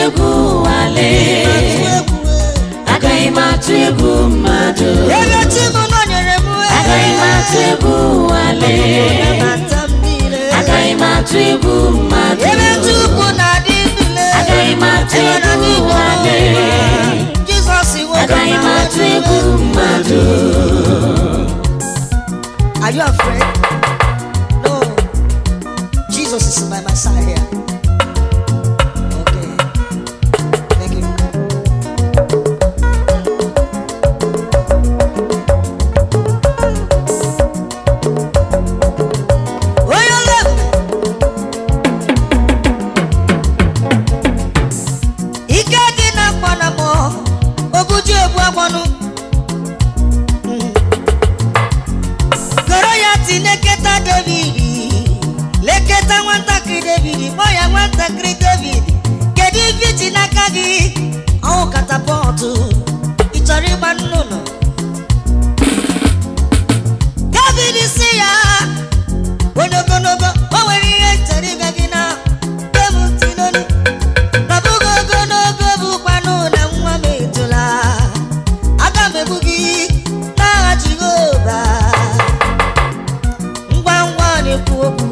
egwu wale agaghị m atụ egwu mmadụ ebe chi m nọnyere m agaghị m atụ egwu wale ata m niile agaghị m atụ egwu mmadụ ebe ndị ukwu na-adị ndụle agaghị m atụ ebe na ndị egwu Igbo wale Jizọs iwe agaghị m atụ egwu mmadụ Are you afraid? No. Jesus is by my side here. Okay. Thank you. Onye ole ike dị na mkpọ na mọ obuju egbu agbọnụ goro ya ti leketa david leketa nwatakịrị david kpọ ya nwatakịrị david kedu ife iji n'aka gị ọwụ katapọtụ ị chọrọ ịgba nnụnụ david si ya onye ogologo o nwere ihe chọrọ ịga gị na ebutinolu nọbụghị ogologo bụkwanụ na nwa m etola aga m egbu gị n'agha jehova ngwa ngwa ọ na-ekwu okwu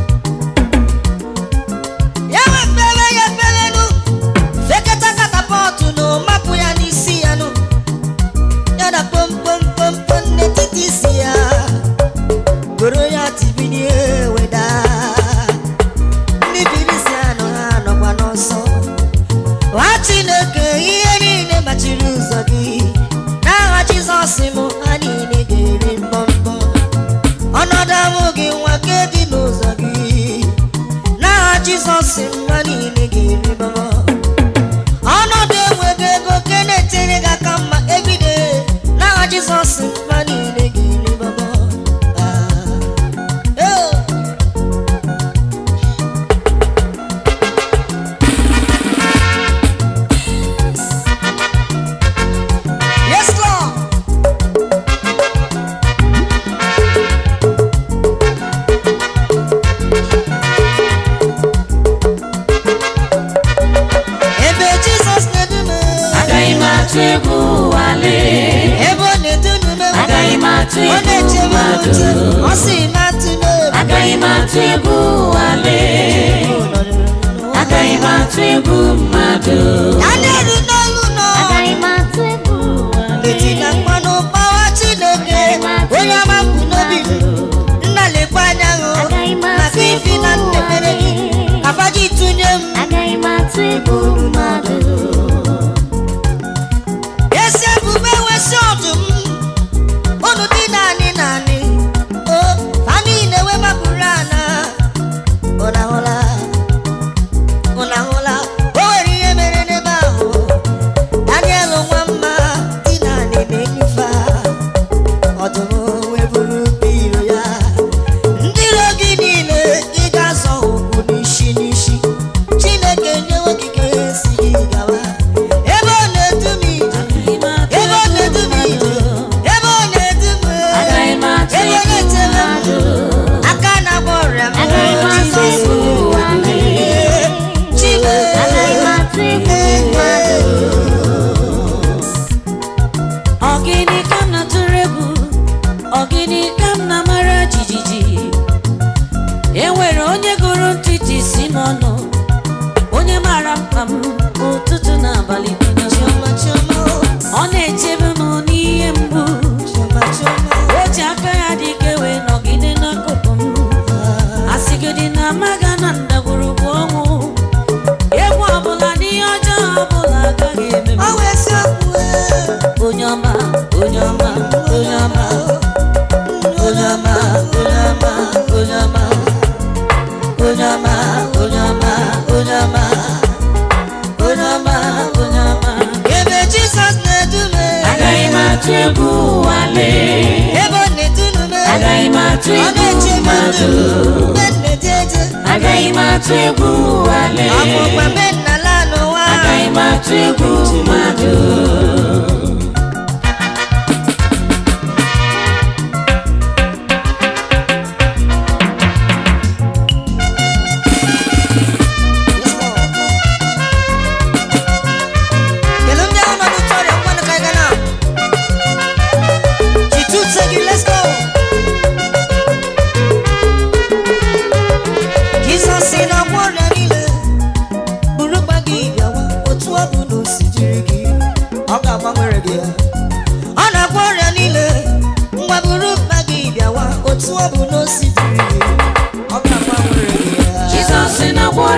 ya wefere ya eferenu fekata katapọtụ na mapụ ya n'isi ya nụ ya na kpomkpomkpomkpom n'etiti isi ya goro ya tibinie weda ndị birisi anọ ha nọkwa n'ọsọ nwa chineke ihe niile machiri ụzọ gị n'aha jizọs m ha niile ga-eri mbọmbọ ọnọdụ amụ gị nwa nke dị n'ụzọ gị n'aha jizọs mma niile ga-eri baba ọnọdụ enweghị ego nke na-etere gị aka mma ebido n'aha jizọs mma niile ga-eri baba Ah. Oh. Yes, Lord. ebe jizọs na-edume agaghị m atụ egwu wale ebe ọ na-edume agaghị m atụ ọ egwu na-echebe m mmadụ uche ọ sị matụ n'obi agaghị m atụ egwu wale agaghị m atụ egwu mmadụ ya na-eru n'olu nọ agaghị m atụ egwu eti na mmanụ gbawa chineke onye ọma kwụ n'obi nna lekwa anya hụ maka ifi na nnepere gị kafaji tụnye m agaghị m atụ egwu mmadụ esi ebube wesi ọdụm unu dị naanị naanị o fami na-ewe mapụrụ ana ụnahụla ụnahụla o nwere ihe mere n'ebe ahụ daniel nwa mma dị naanị na-enyife ọdụm wee buru iro ya ndị iro gị niile ị ga-azọ ụkwụ n'isi n'isi chineke nyewe okike si gị gawa ebe ọ na-edu m ije ebe ọ na-edu m ije ebe ọ na-edu m agaghị m atụ ebe ọ egwu na-echere m mmadụ aka na-agba ọrịa m Agaghị m atụ Jizọs egwu nwanne. Chibe agaghị m atụ egwu mmadụ Ọgịnị ka m na-atụrụ egwu ọgịnị ka m na-amara jijiji e nwere onye gụrụ ntịtị si m ọnụ onye mara mkpa m ụtụtụ na abalị niile. Chioma chioma ọ na-echebe m n'ihe mgbu chioma chioma o ji aka ya dị ike wee nọgide n'akụkụ m asịgịdị na amaga na ndagwurugwu ọnwụ egwu ọbụla n'ihe ọjọọ ọbụla agaghị eme m ọ wee si okwu onye ọma onye ọma onye ọma onye ọma onye ọma onye ọma onye ọma onye ọma onye ọma onye ọma onye ọma ebe Jizọs na-edu m agaghị m atụ egwu wale ebe ọ na-edu m agaghị m atụ ọ egwu na-echebe mmadụ ndụ mgbe m na-eje eje agaghị m atụ egwu wale ọ bụ mgbe mbe nna la n'ụwa agaghị m atụ egwu mmadụ Yes, Lord.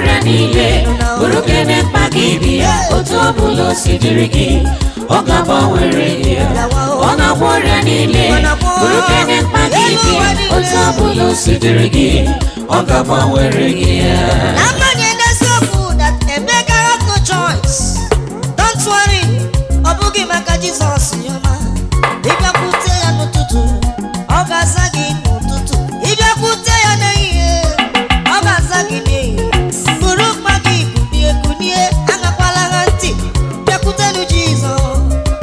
ọrịa niile bụrụ kene mkpa gị bịa otu ọ bụla o si dịrị gị ọ ga-agbanwere gị ya ọ na-agwọ ọrịa niile bụrụ kene mkpa gị bịa otu ọ bụla o si dịrị gị ọ ga-agbanwere gị ya n'agbanyeghị n'eziokwu that Emeka had no choice don't worry ọ bụghị maka Jizọs yọma ịbịakwute ya n'ụtụtụ ọ ga-aza gị n'ụtụtụ ịbịakwute ya n'ehihie ọ ga-aza gị n'ehihie buru mkpa gị kunie kunie aṅakwala ha ntị bịakwutenu Jizọs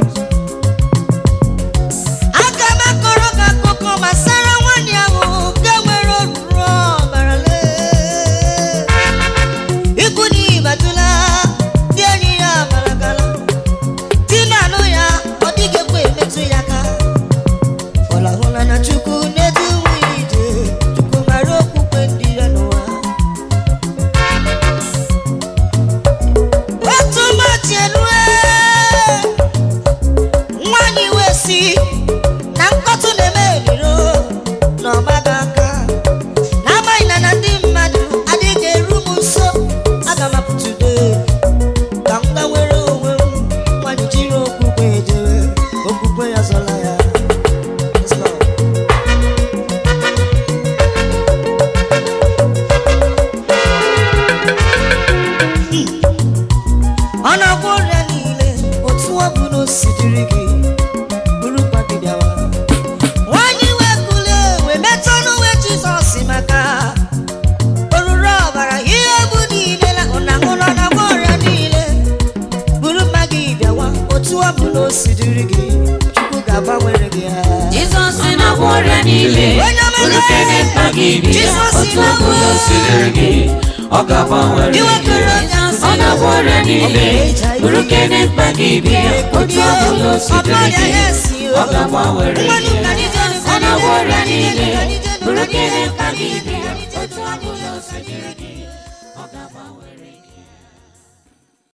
aga m akọrọ gị akụkọ gbasara nwaanyị ahụ nke nwere oruru ọbara lee ikwu na ịbatụla ndị enyi ya maragala di na anụ ya ọ dịghị ekwe emetụ ya aka fọlahụla na chukwu na-edu nwunye ije chukwu mara okwukwe ndị ya n'ụwa otu ụbọchị elue nwanyị wee si na nkọtụ na-eme eriro n'ọgbaga aka n'amaghị na na ndị mmadụ adịghị eru m nso aga m apụtụde ka m gbanwere onwe m nwanyị jiri okwukwe ejere okwukwe ya zọla ya Yes, Lord. ọ na-agwọ ọrịa niile otu ọ bụla o si dịrị gị bụrụ mkpa gị bịawa nwanyị wee kulie wee metụ n'uwe jizọs maka oruru ọbara ihe bụ niile na ụnahụrụ na-agwọ ọrịa niile bụrụ mkpa gị bịawa otu ọ bụla o si dịrị gị chukwu ga-agbanwere gị ha Jizọs na-agwọ ọrịa niile bụrụ kene mkpa gị bịa otu ọ bụla o si dịrị gị ọ ga-agbanwere gị ọ na-agwọ ọrịa niile bụrụ kene mkpa gị bịa otu ọ bụla o si dịrị gị ọ ga-agbanwere gị ọ na-agwọ ọrịa niile bụrụ kene mkpa gị bịa